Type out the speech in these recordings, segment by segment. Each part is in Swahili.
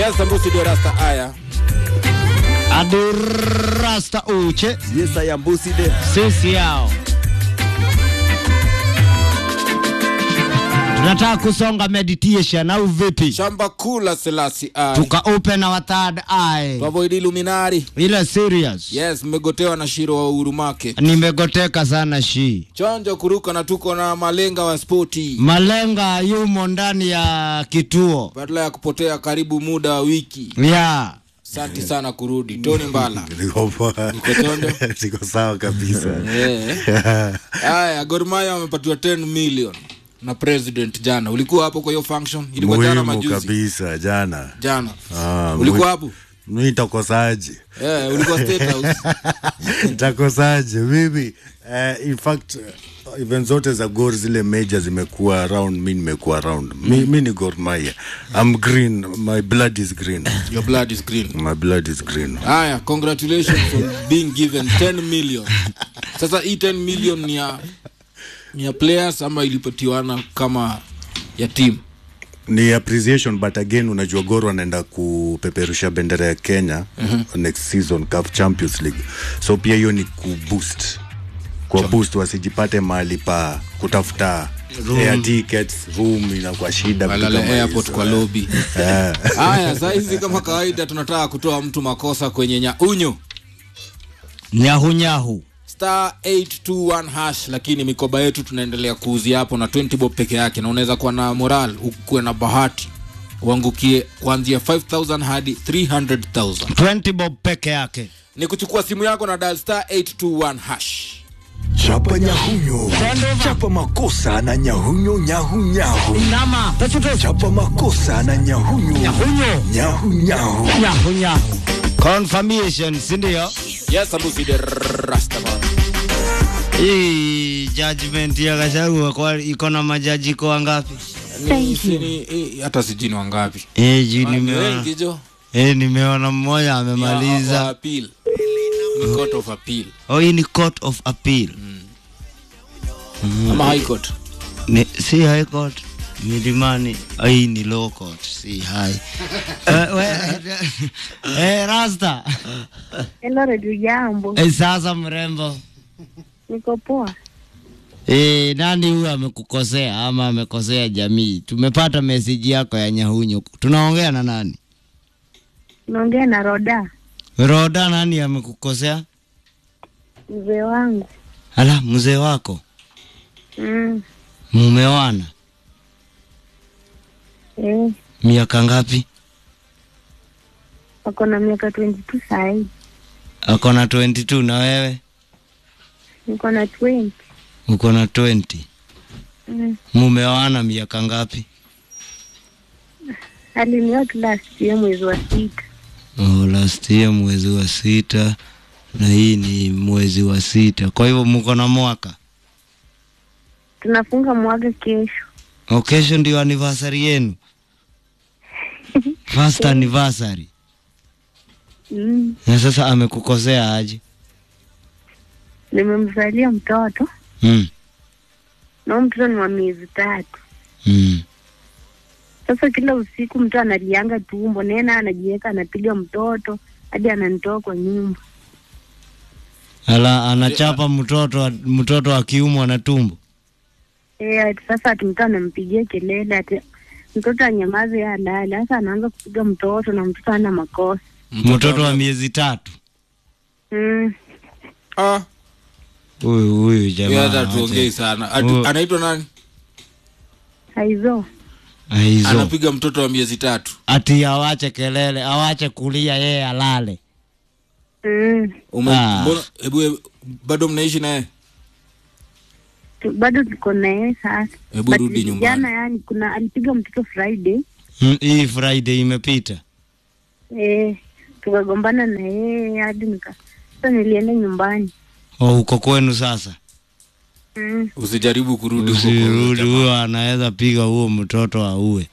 Yes, Sambusi ndio rasta aya. Adirasta uche Yes, I am Busi de. sisi yao tunataka kusonga meditation au vipi? Shamba kula selasi aya. Tuka open our third eye Tuavoid Illuminati. ile serious. Yes, mmegotewa na Shiro wa uhuru make. Nimegoteka sana shi Chonjo kuruka na tuko na malenga wa spoti. malenga yumo ndani ya kituo Badala ya kupotea karibu muda wa wiki. ya Asante sana kurudi. Tony Mbala. Niko poa. Niko tondo. Niko sawa kabisa. Eh. Haya, Gor Mahia wamepatiwa 10 million na president jana. Ulikuwa hapo kwa hiyo function? Ilikuwa jana Muhimu majuzi. kabisa jana. Jana. Ah, Ulikuwa mwi- hapo? Mimi nitakosaje? Eh, ulikuwa State House. Nitakosaje mimi? Uh, in fact uh, event zote za Gor zile major zimekuwa around, mi nimekuwa around. Mi, mi ni Gor Mahia. I'm green, my blood is green. Your blood is green. My blood is green. Haya, congratulations on being given 10 million. Sasa hii 10 million ni ya ni ya players ama ilipatiwana kama ya team? ni appreciation but again unajua Gor wanaenda kupeperusha bendera ya Kenya next season CAF Champions League so pia hiyo ni kuboost kwa boost wasijipate mahali pa kutafuta air tickets room inakuwa shida vitu Walale kama airport hizo. kwa lobby. Eh. Haya, saa hizi kama kawaida tunataka kutoa mtu makosa kwenye nyaunyo nyahunyahu star 821 hash, lakini mikoba yetu tunaendelea kuuzia hapo na 20 bob peke yake, na unaweza kuwa na moral, ukuwe na bahati uangukie kuanzia 5000 hadi 300000 20 bob peke yake. ni kuchukua simu yako na dial star 821 hash Chapa nyahunyo, chapa makosa na nyahunyo nyahunyahu, Nama chapa makosa na nyahunyo nyahunyo nyahunyahu. nyahunyahu. Confirmation, si ndio? yes abusi de rastaman Hii judgment ya Gachagua kwa iko na majaji kwa ngapi? Ni- si- ni- eh, hata sijini wangapi Eh, juu Ah, ni nimeona wengi jo eh, nimeona mmoja Ni wa- wa amemaliza. appeal. Ni court of appeal Oh, hii ni court of appeal. ama high court Ni, si high court milimani. Ah, Hii ni low court, si high. Eh, we, eh, Rasta. Hello, redio jambo, Eh, sasa mrembo. niko poa. E, nani huyu amekukosea ama amekosea jamii? Tumepata meseji yako ya nyahunyu. Tunaongea na nani? Naongea na Roda, Roda, nani amekukosea? mzee wangu. Ala, mzee wako Mm, mumewana eh, miaka ngapi? ako na miaka 22 sahii, Ako na 22 na wewe niko na 20. uko na 20. Mm, Mumewana miaka ngapi? alinioa tu last year mwezi wa sita. Oh, last year mwezi wa sita na hii ni mwezi wa sita, kwa hivyo mko na mwaka. Tunafunga mwaka kesho. Oh, kesho ndio anniversary yenu, first anniversary. Mm, Na sasa amekukosea aje? nimemzalia mtoto Mm. na huyu mtoto ni wa miezi tatu. Mm. Sasa kila usiku mtu analianga tumbo, nena anajiweka anapiga mtoto hadi ananitoa kwa nyumba. Ala, anachapa mtoto mtoto akiumwa na tumbo. Eh, ati sasa ati mtu anampigia kelele ati mtoto anyamaze yeye alale. Sasa anaanza kupiga mtoto na mtoto ana makosa. Mtoto wa miezi tatu. Mm, Ah, Huyu huyu yeye jamaa. hata tuongei acha. sana Atu- Oh. anaitwa nani haizo Hizo. anapiga mtoto wa miezi tatu Ati awache kelele, awache kulia yeye alale. mm. Ume- Ah. mbona- hebu hebu- bado mnaishi naye tu- bado tuko na yeye sasa. Hebu But rudi nyumbani. Jana yani kuna alipiga mtoto Friday Mm, Hii Friday imepita. eh, tukagombana na yeye hadi nika sasa nilienda nyumbani Oh, uko kwenu sasa. mm. usijaribu kurudi huko kwa huyo Usirudi, jamaa. huyo anaweza piga huo mtoto auwe.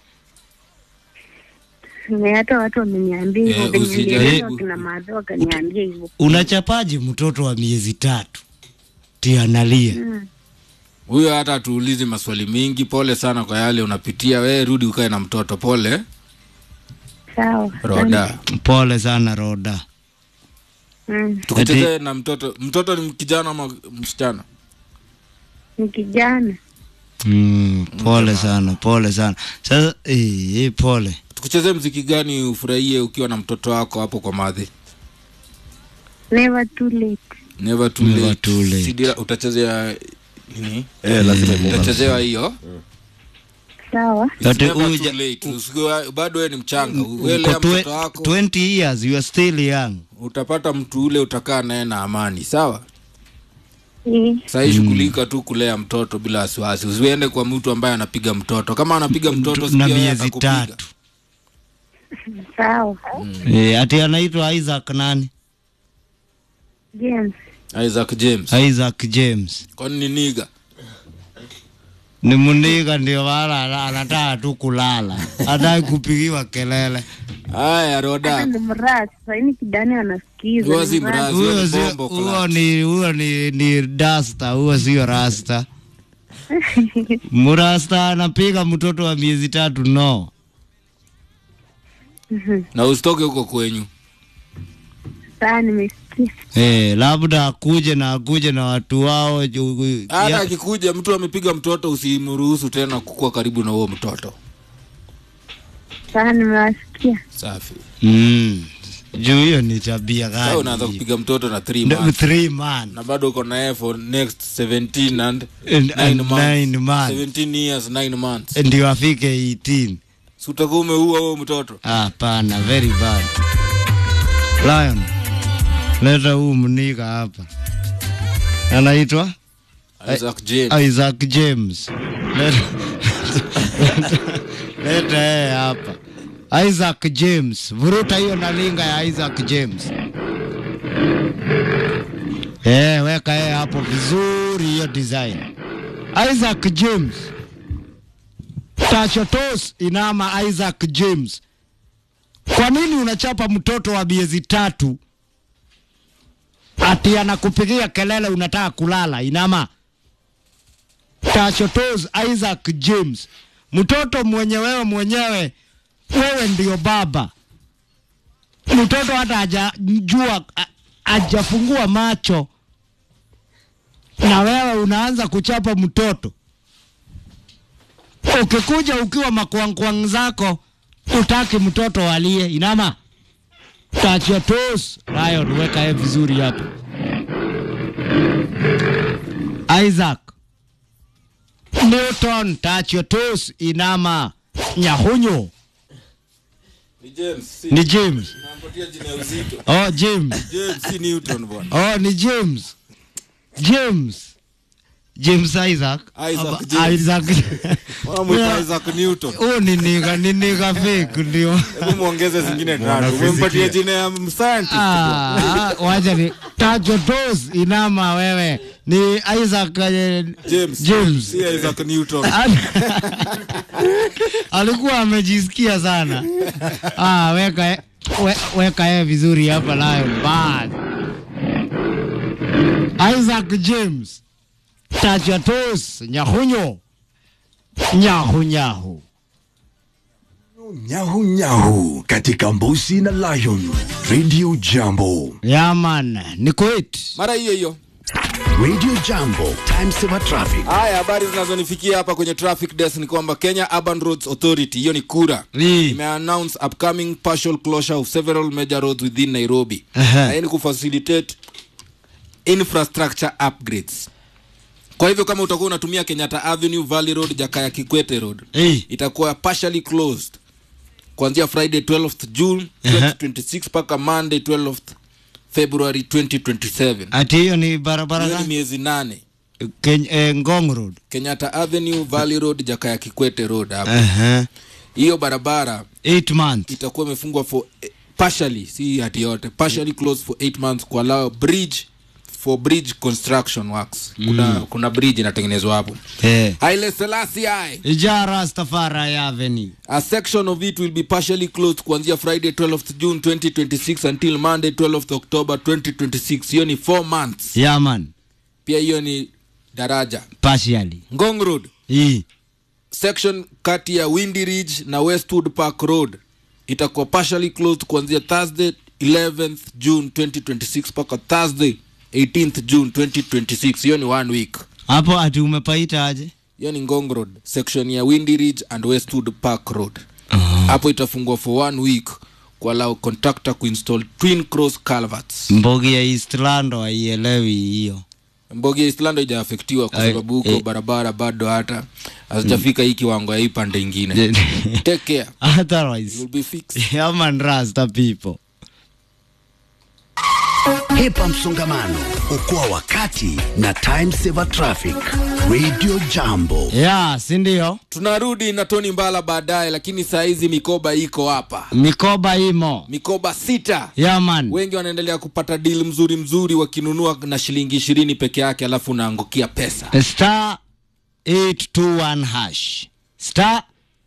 na hata watu wameniambia hivyo Eh, venye usijaribu. nilieleza kina madhe wakaniambia hivyo Unachapaje mtoto wa miezi tatu? Ti analia. mm. huyo hata atuulizi maswali mingi pole sana kwa yale unapitia we rudi ukae na mtoto pole sawa. roda pole sana roda Mm, tukuchezee na mtoto mtoto ni kijana ama msichana ni kijana. mm, pole sana pole sana sasa eh, eh, pole tukuchezee mziki gani ufurahie ukiwa na mtoto wako hapo kwa madhi Never too late. never too Never late. too late. Sidira, utachezea nini Eh, lazima imuka. utachezewa hiyo Sawa. It's Ati never uja- too late. Usiwe- bado wewe ni mchanga uelea Uko twe- mtoto wako 20 years you are still young utapata mtu ule utakaa naye na amani sawa Eh, sahii shughulika tu kulea mtoto bila wasiwasi usiende kwa mtu ambaye anapiga mtoto kama anapiga mtoto na sikia yeye miezi atakupiga. tatu sawa. eh, ati anaitwa Isaac nani James. Isaac James Isaac James kwani ni niga ni muniga ndio wala ana- anataka tu kulala hataki kupigiwa kelele haya Hata roda ni mrasi. Sasa ni kijana anasikiza. Huyo ni si mrasi. mrasi. huyo ni sio bombo huyo clutch. ni huyo ni ni dasta huyo sio rasta mrasta anapiga mtoto wa miezi tatu no na usitoke huko kwenyu Sawa, nimesikia. eh, labda akuje na akuje na watu wao ju- hata ya- akikuja mtu amepiga mtoto usimruhusu tena kukua karibu na huo mtoto Sawa, nimewasikia. safi mm. juu hiyo ni tabia sasa unaanza gani kupiga mtoto na three No, months three man na bado uko naye for next 17 and And- 9 and months nine months. 17 years 9 months ndio afike 18 si utakuwa umeua huo mtoto hapana very bad lion leta huu mniga hapa anaitwa Isaac James Isaac James leta leta yeye hapa Isaac James vuruta hiyo na linga ya Isaac James eh weka yeye hapo vizuri hiyo design Isaac James Tachotos inama Isaac James kwa nini unachapa mtoto wa miezi tatu ati anakupigia kelele unataka kulala inama Tachotos Isaac James mtoto mwenye wewe mwenyewe wewe ndio baba mtoto hata hajajua a- hajafungua macho na wewe unaanza kuchapa mtoto ukikuja ukiwa makwangkwang zako utaki mtoto alie inama tachia tos Lion weka ye vizuri hapo Isaac Newton tachia tos inama nyahunyo ni James si ni James nampatia jina ya uzito oh James James si Newton bwana oh ni James James James Isaac Isaac Aba- James. Isaac Wanamuita Isaac Newton huu ni niga ni niga fake ndio hebu muongeze zingine tatu umempatia jina ya scientist Ah, wacha ni tacho tos inama wewe ni Isaac eh, James James. si Isaac Newton alikuwa amejisikia sana ah, weka we, weka yeye vizuri hapa Lion bad Isaac James tacho tos nyahunyo nyahu nyahu Nyahu nyahu katika Mbusi na Lion Radio Jambo. yaman ni kwit mara hiyo hiyo Radio Jambo, time saver traffic. haya habari zinazonifikia hapa kwenye traffic desk ni kwamba kenya urban roads authority hiyo ni kura imeannounce upcoming partial closure of several major roads within nairobi Aha. na hii ni kufacilitate infrastructure upgrades kwa hivyo kama utakuwa unatumia kenyatta avenue valley road jakaya kikwete road Eh. itakuwa partially closed kuanzia friday 12th june Aha. 2026 mpaka monday 12th february 2027 ati hiyo ni barabara hiyo ni gani miezi nane Ken, eh, ngong road kenyatta avenue valley road jakaya kikwete road hapo uh-huh. hiyo barabara eight months itakuwa imefungwa for eh, partially si hati yote partially closed for 8 months kuallow bridge for bridge construction works kuna, kuna bridge inatengenezwa hapo eh. Haile Selassie I. ija rastafari avenue A section of it will be partially closed kuanzia Friday 12th June 2026 until Monday 12th October 2026. Hiyo ni 4 months. yaman Pia hiyo ni daraja. partially Ngong Road, hii section kati ya Windy Ridge na Westwood Park Road itakuwa partially closed kuanzia thursday 11th june 2026 mpaka thursday 18th june 2026 hiyo ni one week hapo ati umepaita aje hiyo ni ngong road section ya windy ridge and westwood park road hapo itafungwa for one week kualau contractor kuinstall twin cross calverts mbogi ya eastlando haielewi hiyo mbogi ya islando ijaafektiwa kwa Ai, sababu huko eh. barabara bado hata hazijafika hii kiwango ya hii pande ingine take care otherwise you'll be fixed yaman rasta people Hepa msongamano, okoa wakati na time saver traffic. Radio Jambo. ya sindio tunarudi na toni mbala baadaye lakini saa hizi mikoba iko hapa mikoba imo mikoba sita yaman wengi wanaendelea kupata dili mzuri mzuri wakinunua na shilingi ishirini peke yake alafu unaangukia pesa star 821 hash star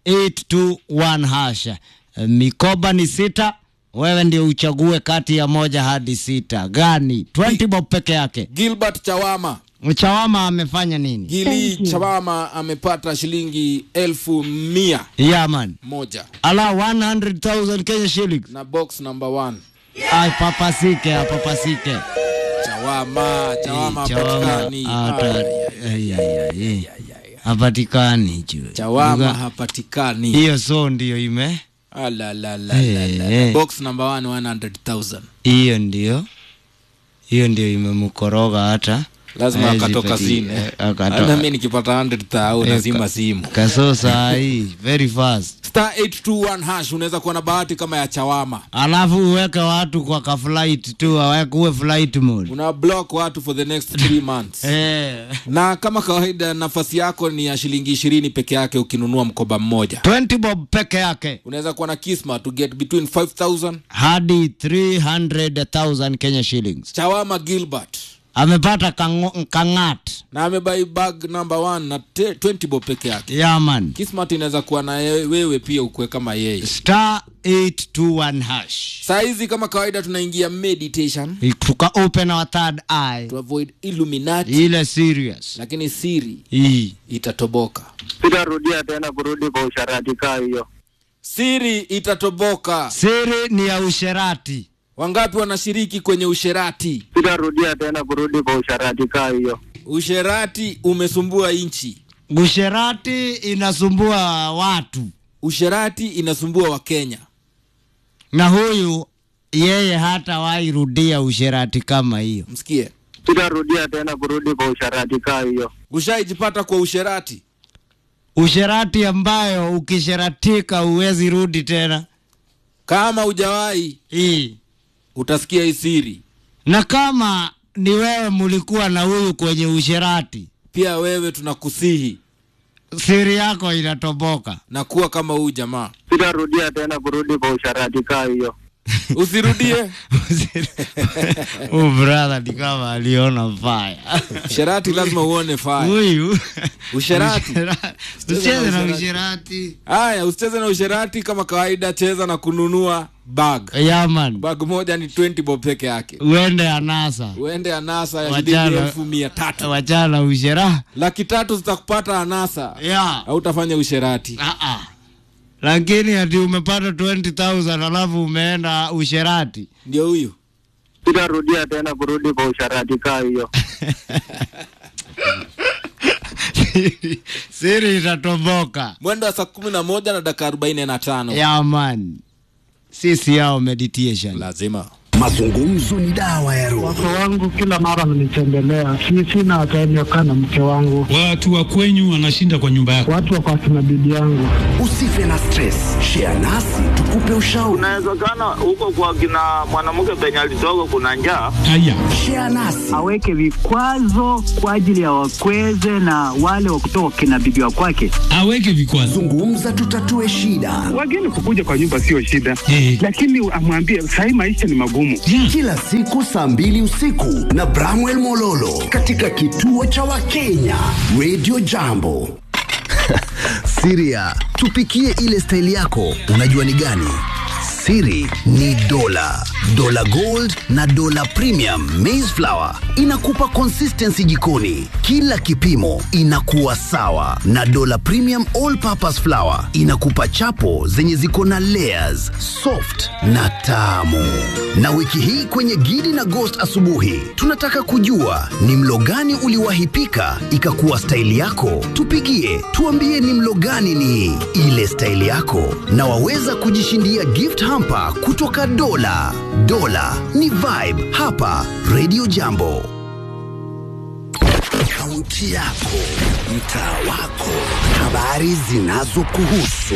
821 hash mikoba ni sita wewe ndio uchague kati ya moja hadi sita gani 20 bob peke yake gilbert chawama chawama amefanya nini gili chawama amepata shilingi elfu mia yaman moja ala 100000 kenya shillings na box number one ay papasike apapasike chawama chawama Chawama, hapatikani ata- ay, ay, ay, ay. hapatikani juu chawama hapatikani hiyo so ndio ime Alalalalala. Eh. box number one 100000 hiyo ndio hiyo ndio imemkoroga hata lazima Hawezi akatoka pati- zine eh, akato- hata mi nikipata 100 nazima simu kaso saa hii very fast star 821 hash unaweza kuwa na bahati kama ya chawama alafu uweke watu kwa kaflight tu aweke uwe flight mode una block watu for the next three months eh. na kama kawaida nafasi yako ni ya shilingi ishirini peke yake ukinunua mkoba mmoja 20 bob peke yake unaweza kuwa na kisma to get between 5000 hadi 300000 kenya shillings chawama gilbert amepata kango- kangat na amebai bag number one na te- 20 bob peke yake yaman kismat inaweza kuwa na ye- wewe pia ukue kama yeye star 821 hash saa hizi kama kawaida tunaingia meditation tuka open our third eye to avoid illuminati ile serious lakini siri hii itatoboka sitarudia tena kurudi kwa usharati kaa hiyo siri itatoboka siri ni ya usherati wangapi wanashiriki kwenye usherati sitarudia tena kurudi kwa usharati kaa hiyo usherati umesumbua nchi usherati inasumbua watu usherati inasumbua wakenya na huyu yeye hata wairudia usherati kama hiyo msikie sitarudia tena kurudi kwa usharati kaa hiyo ushaijipata kwa usherati usherati ambayo ukisheratika huwezi rudi tena kama ujawahi hii utasikia hii siri na kama ni wewe mulikuwa na huyu kwenye usherati pia wewe tunakusihi siri yako inatoboka na kuwa kama huyu jamaa sitarudia tena kurudi kwa usharati kaa hiyo usirudie Huyu brother ni kama aliona fire usherati lazima uone faya huyu Usherati. usicheze na usherati. usherati haya usicheze na usherati kama kawaida cheza na kununua bag yaman bag moja ni 20 bob peke yake uende anasa uende anasa ya shilingi Wachana- elfu mia tatu wachana ushera laki tatu zitakupata anasa ya au utafanya usherati Ah, ah. lakini ati umepata 20000 alafu umeenda usherati ndio huyu sitarudia tena kurudi kwa usharati kaa hiyo siri itatoboka mwendo wa saa kumi na moja na dakika arobaini na tano yaman sisi yao meditation lazima Mazungumzo ni dawa ya roho. Wake wangu kila mara wananitembelea, si sina time ya kukaa na mke wangu, Watu wa kwenyu wanashinda kwa nyumba yako. watu wako akina bibi yangu. Usife na stress, share nasi tukupe ushauri. Inawezekana huko kwa kina mwanamke penye alitoka kuna njaa. Haya, Share nasi aweke vikwazo kwa ajili ya wakweze na wale wa kutoka kina bibi wa kwake. aweke vikwazo. zungumza, tutatue shida. Wageni kukuja kwa nyumba sio shida, Eh. lakini amwambie sahii maisha ni magumu. Yeah. Kila siku saa mbili usiku na Bramwell Mololo katika kituo cha Wakenya Radio Jambo. Siria, tupikie ile staili yako, unajua ni gani? Siri ni dola, dola gold na dola premium maize flour inakupa consistency jikoni, kila kipimo inakuwa sawa, na dola premium all purpose flour inakupa chapo zenye ziko na layers, soft na tamu. Na wiki hii kwenye Gidi na Ghost asubuhi, tunataka kujua ni mlo gani uliwahi pika ikakuwa staili yako. Tupigie tuambie ni mlo gani ni ile staili yako, na waweza kujishindia gift hamper kutoka Dola. Dola ni vibe hapa Radio Jambo. Kaunti yako, mtaa wako, habari zinazokuhusu,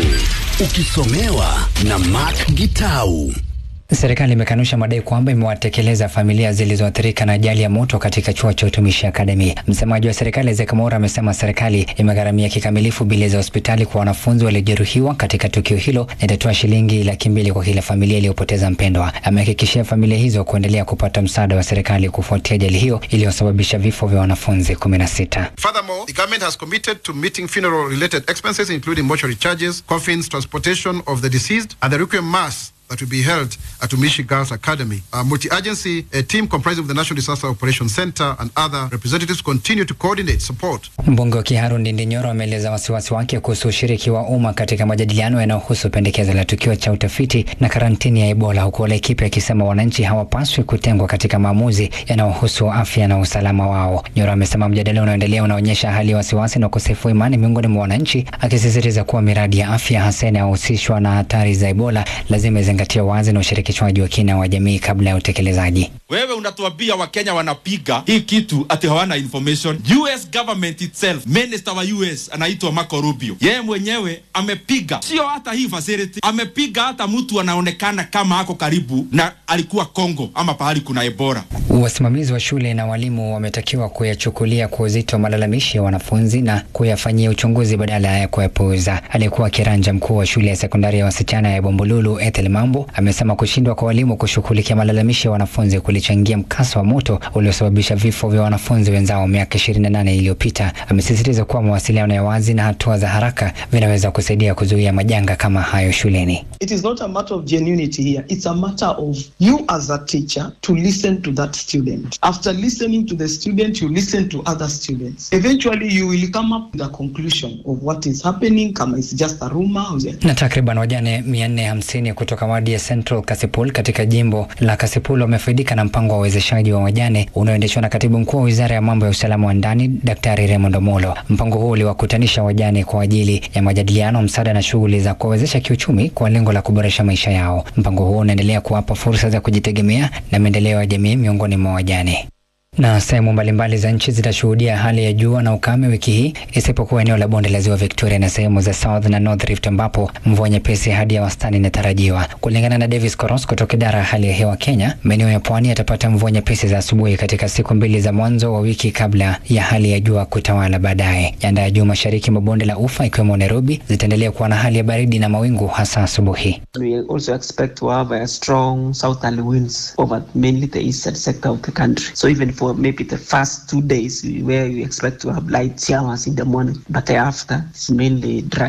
ukisomewa na Mark Gitau. Serikali imekanusha madai kwamba imewatekeleza familia zilizoathirika na ajali ya moto katika chuo cha utumishi akademi. Msemaji wa serikali Isaac Mwaura amesema serikali imegharamia kikamilifu bili za hospitali kwa wanafunzi waliojeruhiwa katika tukio hilo na itatoa shilingi laki mbili kwa kila familia iliyopoteza mpendwa. Amehakikishia familia hizo kuendelea kupata msaada wa serikali kufuatia ajali hiyo iliyosababisha vifo vya wanafunzi kumi na sita. Furthermore, the government has committed to meeting funeral related expenses, including mortuary charges, coffins, transportation of the deceased, and the requiem mass that will be held at Umishi Girls Academy. A multi-agency a team comprising of the National Disaster Operations Center and other representatives continue to coordinate support. Mbunge wa Kiharu Ndindi Nyoro ameeleza wasiwasi wake kuhusu ushiriki wa umma katika majadiliano yanayohusu pendekezo la tukio cha utafiti na karantini ya Ebola, huku Laikipia akisema wananchi hawapaswi kutengwa katika maamuzi yanayohusu afya na usalama wao. Nyoro amesema mjadala unaoendelea unaonyesha hali ya wasiwasi na ukosefu wa imani miongoni mwa wananchi, akisisitiza kuwa miradi ya afya hasa inayohusishwa na hatari za Ebola lazima izingatie wazi na ushirikishwaji wa kina wa jamii kabla ya utekelezaji. Wewe unatuambia Wakenya wanapiga hii kitu ati hawana information. US government itself, minister wa US anaitwa Marco Rubio, yeye mwenyewe amepiga, sio hata hii facility, amepiga hata mtu anaonekana kama ako karibu na alikuwa Congo ama pahali kuna Ebola. Wasimamizi wa shule na walimu wametakiwa kuyachukulia kwa uzito malalamishi ya wanafunzi na kuyafanyia uchunguzi badala ya kuyapuuza. Aliyekuwa kiranja mkuu wa shule ya sekondari ya wasichana ya Bombolulu Ethel Mambo amesema kushindwa kwa walimu kushughulikia malalamishi ya wanafunzi kulichangia mkasa wa moto uliosababisha vifo vya wanafunzi wenzao miaka 28 iliyopita. Amesisitiza kuwa mawasiliano ya wazi na hatua za haraka vinaweza kusaidia kuzuia majanga kama hayo shuleni. It is not a matter of genuinity here. It's a matter of you as a teacher to listen to that student. After listening to the student, you listen to other students. Eventually, you will come up with a conclusion of what is happening, kama it's just a rumor. Na takriban wajane 450 kutoka wadi ya Central Kasipul katika jimbo la Kasipul wamefaidika na mpango wa uwezeshaji wa wajane unaoendeshwa na katibu mkuu wa wizara ya mambo ya usalama wa ndani Daktari Raymond Omolo. Mpango huu uliwakutanisha wajane kwa ajili ya majadiliano, msaada na shughuli za kuwawezesha kiuchumi kwa lengo la kuboresha maisha yao. Mpango huu unaendelea kuwapa fursa za kujitegemea na maendeleo ya jamii miongoni mwa wajane na sehemu mbalimbali za nchi zitashuhudia hali ya jua na ukame wiki hii isipokuwa eneo la bonde la ziwa Victoria na sehemu za South na North Rift ambapo mvua nyepesi hadi ya wastani inatarajiwa. Kulingana na Davis Koros kutoka idara ya hali ya hewa Kenya, maeneo ya pwani yatapata mvua nyepesi za asubuhi katika siku mbili za mwanzo wa wiki kabla ya hali ya jua kutawala baadaye. Nyanda ya juu mashariki mwa bonde la ufa ikiwemo Nairobi zitaendelea kuwa na hali ya baridi na mawingu hasa asubuhi. We also expect to have a strong southerly winds over mainly the eastern sector of the country. So even for maybe the first two days where you expect to have light showers in the morning, but thereafter it's mainly dry.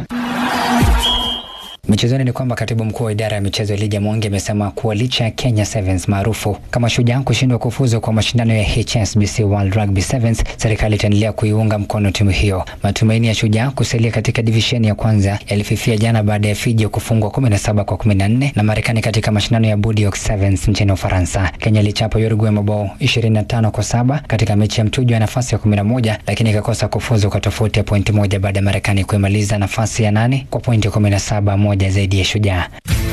Michezoni ni kwamba katibu mkuu wa idara ya michezo Elijah Mwangi amesema kuwa licha ya Kenya Sevens maarufu kama Shujaa kushindwa kufuzu kwa mashindano ya HSBC World Rugby Sevens, serikali itaendelea kuiunga mkono timu hiyo. Matumaini ya Shujaa kusalia katika divisheni ya kwanza yalififia jana baada ya Fiji kufungwa 17 kwa 14 na Marekani katika mashindano ya Bordeaux Sevens nchini Ufaransa. Kenya ilichapa Uruguay mabao 25 kwa saba katika mechi ya mtujo ya nafasi ya 11, lakini ikakosa kufuzu kwa tofauti ya pointi moja baada ya Marekani kuimaliza nafasi ya nane kwa pointi 17 moja zaidi ya Shujaa.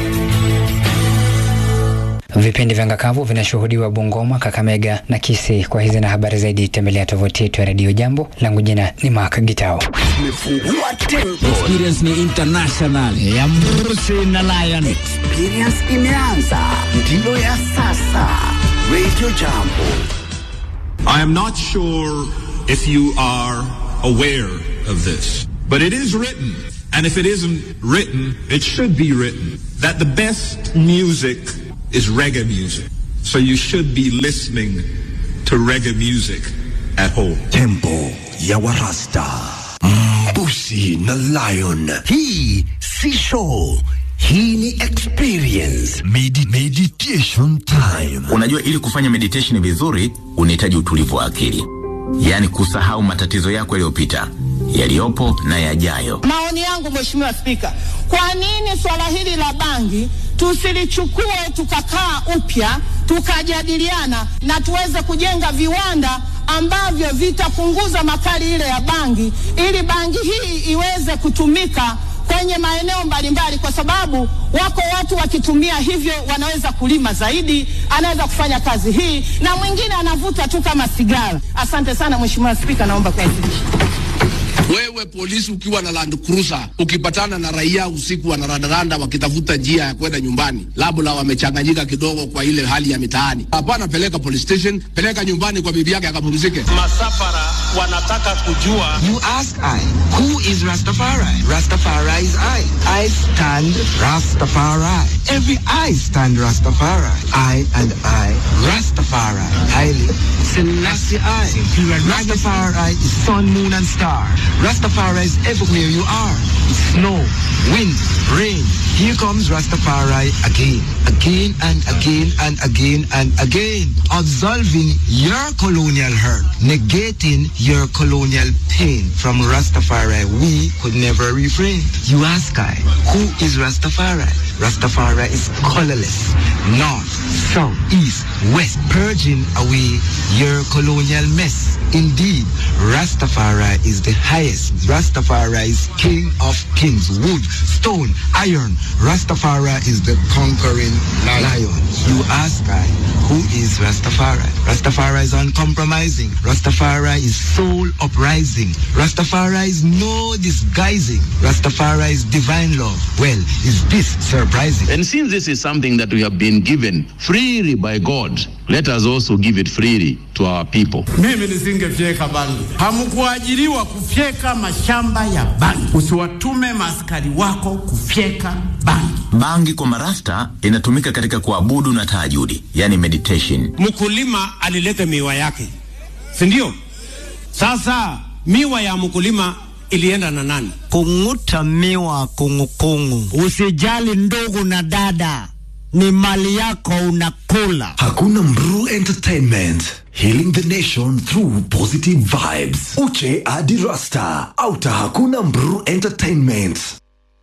Vipindi vya ngakavu vinashuhudiwa Bungoma, Kakamega na Kisii. Kwa hizi na habari zaidi, tembelea tovuti yetu ya redio Jambo. Langu jina ni Mark Gitao. Experience ni international ya Mrusi na Lion. Experience imeanza, ndiyo ya sasa. Radio Jambo. I am not sure if you are aware of this, but it is written, and if it isn't written, it should be written, that the best music is reggae music. So you should be listening to reggae music at home. Tempo ya Warasta. Mbusi na Lion. Hii si show, Hii ni experience. Medi meditation time. Unajua, ili kufanya meditation vizuri unahitaji utulivu wa akili, yaani kusahau matatizo yako yaliyopita, yaliyopo na yajayo. Maoni yangu Mheshimiwa Spika, kwa nini swala hili la bangi tusilichukue tukakaa upya tukajadiliana na tuweze kujenga viwanda ambavyo vitapunguza makali ile ya bangi ili bangi hii iweze kutumika kwenye maeneo mbalimbali, kwa sababu wako watu wakitumia hivyo wanaweza kulima zaidi, anaweza kufanya kazi hii, na mwingine anavuta tu kama sigara. Asante sana Mheshimiwa Spika, naomba kuwasilisha. Wewe polisi ukiwa na Land Cruiser ukipatana na raia usiku wanarandaranda wakitafuta njia ya kwenda nyumbani, labda wamechanganyika kidogo kwa ile hali ya mitaani, hapana, peleka police station, peleka nyumbani kwa bibi yake akapumzike. Masafara wanataka kujua. You ask I, who is Rastafari? Rastafari is I. I stand Rastafari. Every I stand Rastafari. I and I, Rastafari. Haile Selassie I. Rastafari is sun, moon and star. Rastafari is everywhere you are. Snow, wind, rain. Here comes Rastafari again, again and again and again and again. Absolving your colonial hurt, negating your colonial pain. From Rastafari, we could never refrain. You ask I, who is Rastafari? Rastafari is colorless, north, south, east, west, purging away your colonial mess. Indeed, Rastafari is the highest. Rastafari is king of kings, wood, stone, iron. Rastafari is the conquering lion. You ask I, who is Rastafari? Rastafari is uncompromising. Rastafari is soul uprising. Rastafari is no disguising. Rastafari is divine love. Well, is this surprising? And since this is something that we have been given freely by God, let us also give it freely to our people. Mimi nisingefyeka bangi. Hamkuajiriwa kufyeka mashamba ya bangi. Usiwatume maaskari wako kufyeka bangi. Bangi kwa marasta inatumika katika kuabudu na tahajudi, yani meditation. Mkulima alileta miwa yake, si ndio? Sasa miwa ya mkulima ilienda na nani? Kung'uta miwa kungukungu. Usijali ndugu na dada, ni mali yako unakula. Hakuna Mru Entertainment. Healing the nation through positive vibes. Uche Adi Rasta. Auta Hakuna Mru Entertainment.